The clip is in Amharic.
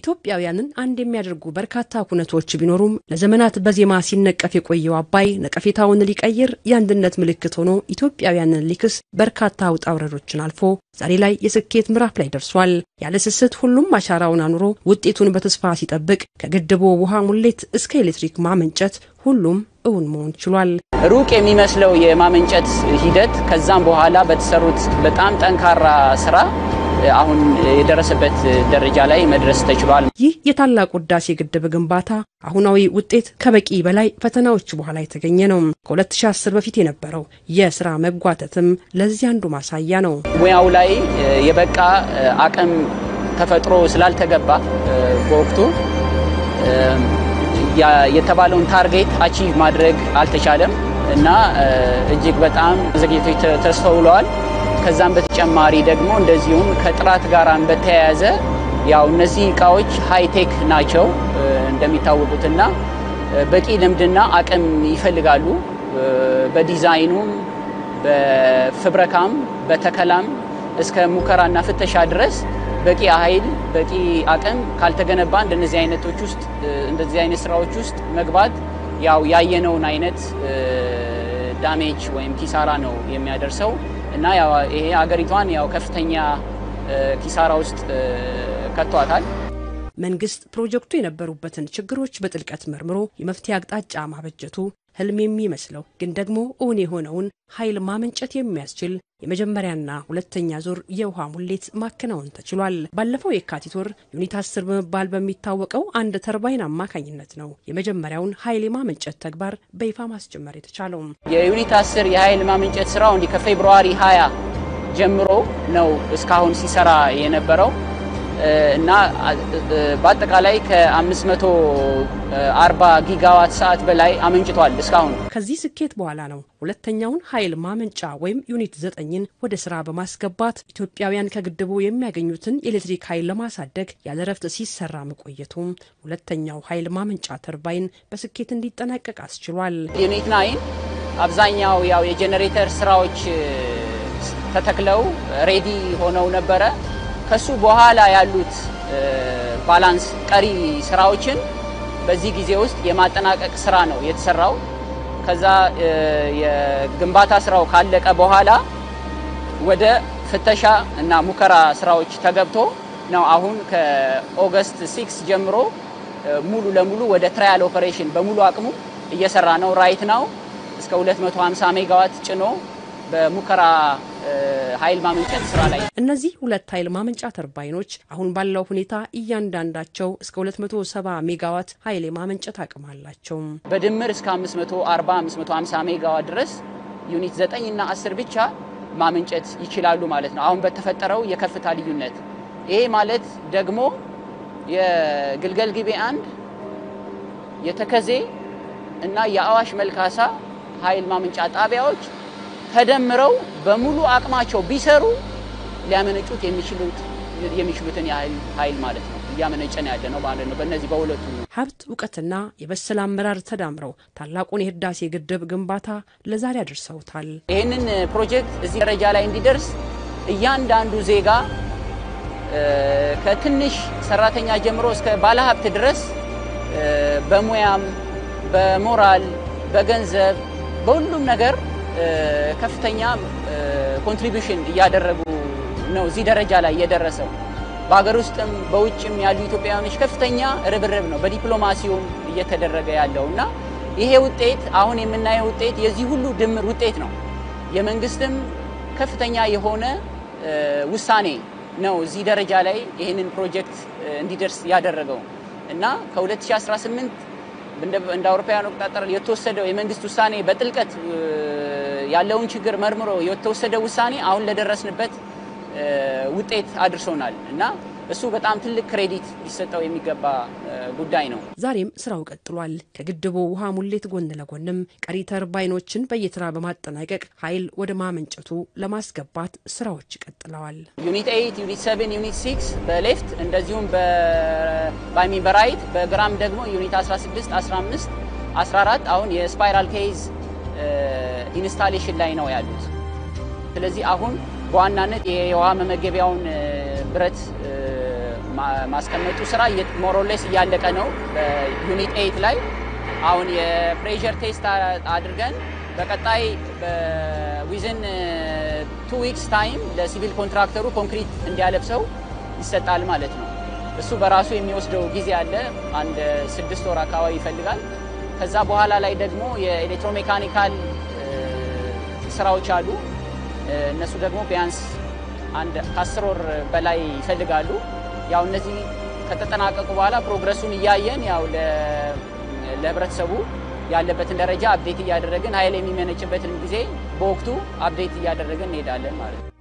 ኢትዮጵያውያንን አንድ የሚያደርጉ በርካታ ኩነቶች ቢኖሩም ለዘመናት በዜማ ሲነቀፍ የቆየው አባይ ነቀፌታውን ሊቀይር የአንድነት ምልክት ሆኖ ኢትዮጵያውያንን ሊክስ በርካታ ውጣ ውረዶችን አልፎ ዛሬ ላይ የስኬት ምዕራፍ ላይ ደርሷል። ያለ ስስት ሁሉም አሻራውን አኑሮ ውጤቱን በተስፋ ሲጠብቅ ከግድቡ ውሃ ሙሌት እስከ ኤሌክትሪክ ማመንጨት ሁሉም እውን መሆን ችሏል። ሩቅ የሚመስለው የማመንጨት ሂደት ከዛም በኋላ በተሰሩት በጣም ጠንካራ ስራ አሁን የደረሰበት ደረጃ ላይ መድረስ ተችሏል። ይህ የታላቁ ህዳሴ ግድብ ግንባታ አሁናዊ ውጤት ከበቂ በላይ ፈተናዎች በኋላ የተገኘ ነው። ከ2010 በፊት የነበረው የስራ መጓተትም ለዚህ አንዱ ማሳያ ነው። ሙያው ላይ የበቃ አቅም ተፈጥሮ ስላልተገባ በወቅቱ የተባለውን ታርጌት አቺቭ ማድረግ አልተቻለም እና እጅግ በጣም ዘግይቶች ተስተውለዋል። ከዛም በተጨማሪ ደግሞ እንደዚሁም ከጥራት ጋር በተያያዘ ያው እነዚህ እቃዎች ሃይቴክ ናቸው እንደሚታወቁትና በቂ ልምድና አቅም ይፈልጋሉ። በዲዛይኑም፣ በፍብረካም፣ በተከላም እስከ ሙከራና ፍተሻ ድረስ በቂ ኃይል በቂ አቅም ካልተገነባ እንደነዚህ አይነቶች ውስጥ እንደዚህ አይነት ስራዎች ውስጥ መግባት ያው ያየነውን አይነት ዳሜጅ ወይም ኪሳራ ነው የሚያደርሰው እና ይሄ ሀገሪቷን ያው ከፍተኛ ኪሳራ ውስጥ ከቷታል። መንግስት ፕሮጀክቱ የነበሩበትን ችግሮች በጥልቀት መርምሮ የመፍትሄ አቅጣጫ ማበጀቱ ህልም የሚመስለው ግን ደግሞ እውን የሆነውን ኃይል ማመንጨት የሚያስችል የመጀመሪያና ሁለተኛ ዙር የውሃ ሙሌት ማከናወን ተችሏል። ባለፈው የካቲት ወር ዩኒት አስር በመባል በሚታወቀው አንድ ተርባይን አማካኝነት ነው የመጀመሪያውን ኃይል የማመንጨት ተግባር በይፋ ማስጀመር የተቻለው። የዩኒት አስር የኃይል ማመንጨት ስራው እንዲህ ከፌብርዋሪ 20 ጀምሮ ነው እስካሁን ሲሰራ የነበረው እና በአጠቃላይ ከ540 ጊጋዋት ሰዓት በላይ አመንጭቷል እስካሁን። ከዚህ ስኬት በኋላ ነው ሁለተኛውን ኃይል ማመንጫ ወይም ዩኒት ዘጠኝን ወደ ስራ በማስገባት ኢትዮጵያውያን ከግድቡ የሚያገኙትን የኤሌክትሪክ ኃይል ለማሳደግ ያለ ረፍት ሲሰራ መቆየቱም ሁለተኛው ኃይል ማመንጫ ተርባይን በስኬት እንዲጠናቀቅ አስችሏል። ዩኒት ናይን አብዛኛው ያው የጄኔሬተር ስራዎች ተተክለው ሬዲ ሆነው ነበረ። ከሱ በኋላ ያሉት ባላንስ ቀሪ ስራዎችን በዚህ ጊዜ ውስጥ የማጠናቀቅ ስራ ነው የተሰራው። ከዛ የግንባታ ስራው ካለቀ በኋላ ወደ ፍተሻ እና ሙከራ ስራዎች ተገብቶ ነው አሁን ከኦገስት ሲክስ ጀምሮ ሙሉ ለሙሉ ወደ ትራያል ኦፐሬሽን በሙሉ አቅሙ እየሰራ ነው። ራይት ናው እስከ 250 ሜጋዋት ጭኖ በሙከራ ኃይል ማመንጨት ስራ ላይ እነዚህ ሁለት ኃይል ማመንጫ ተርባይኖች አሁን ባለው ሁኔታ እያንዳንዳቸው እስከ 270 ሜጋዋት ኃይል የማመንጨት አቅም አላቸው። በድምር እስከ 540 550 ሜጋዋት ድረስ ዩኒት 9 እና 10 ብቻ ማመንጨት ይችላሉ ማለት ነው። አሁን በተፈጠረው የከፍታ ልዩነት ይሄ ማለት ደግሞ የግልገል ጊቤ አንድ የተከዜ እና የአዋሽ መልካሳ ኃይል ማመንጫ ጣቢያዎች ተደምረው በሙሉ አቅማቸው ቢሰሩ ሊያመነጩት የሚችሉት የሚችሉትን ያህል ኃይል ማለት ነው እያመነጨን ያለ ነው ማለት ነው። በእነዚህ በሁለቱ ሀብት እውቀትና የበሰለ አመራር ተዳምረው ታላቁን የህዳሴ ግድብ ግንባታ ለዛሬ አድርሰውታል። ይህንን ፕሮጀክት እዚህ ደረጃ ላይ እንዲደርስ እያንዳንዱ ዜጋ ከትንሽ ሰራተኛ ጀምሮ እስከ ባለሀብት ድረስ በሙያም፣ በሞራል፣ በገንዘብ፣ በሁሉም ነገር ከፍተኛ ኮንትሪቢሽን እያደረጉ ነው እዚህ ደረጃ ላይ የደረሰው። በሀገር ውስጥም በውጭም ያሉ ኢትዮጵያውያኖች ከፍተኛ ርብርብ ነው በዲፕሎማሲውም እየተደረገ ያለው እና ይሄ ውጤት አሁን የምናየው ውጤት የዚህ ሁሉ ድምር ውጤት ነው። የመንግስትም ከፍተኛ የሆነ ውሳኔ ነው እዚህ ደረጃ ላይ ይህንን ፕሮጀክት እንዲደርስ ያደረገው እና ከ2018 እንደ አውሮፓውያን አቆጣጠር የተወሰደው የመንግስት ውሳኔ በጥልቀት ያለውን ችግር መርምሮ የተወሰደ ውሳኔ አሁን ለደረስንበት ውጤት አድርሶናል እና እሱ በጣም ትልቅ ክሬዲት ሊሰጠው የሚገባ ጉዳይ ነው። ዛሬም ስራው ቀጥሏል። ከግድቡ ውሃ ሙሌት ጎን ለጎንም ቀሪ ተርባይኖችን በየተራ በማጠናቀቅ ኃይል ወደ ማመንጨቱ ለማስገባት ስራዎች ቀጥለዋል። ዩኒት ኤይት ዩኒት ሰቨን ዩኒት ሲክስ በሌፍት እንደዚሁም በባይሚን በራይት በግራም ደግሞ ዩኒት 16 15 14 አሁን የስፓይራል ኬዝ ኢንስታሌሽን ላይ ነው ያሉት። ስለዚህ አሁን በዋናነት የውሃ መመገቢያውን ብረት ማስቀመጡ ስራ ሞሮሌስ እያለቀ ነው። በዩኒት ኤይት ላይ አሁን የፕሬሸር ቴስት አድርገን በቀጣይ ዊዝን ቱ ዊክስ ታይም ለሲቪል ኮንትራክተሩ ኮንክሪት እንዲያለብሰው ይሰጣል ማለት ነው። እሱ በራሱ የሚወስደው ጊዜ አለ። አንድ ስድስት ወር አካባቢ ይፈልጋል። ከዛ በኋላ ላይ ደግሞ የኤሌክትሮሜካኒካል ስራዎች አሉ። እነሱ ደግሞ ቢያንስ አንድ ከአስር ወር በላይ ይፈልጋሉ። ያው እነዚህ ከተጠናቀቁ በኋላ ፕሮግረሱን እያየን ያው ለህብረተሰቡ ያለበትን ደረጃ አፕዴት እያደረግን ኃይል የሚመነጭበትን ጊዜ በወቅቱ አፕዴት እያደረግን እንሄዳለን ማለት ነው።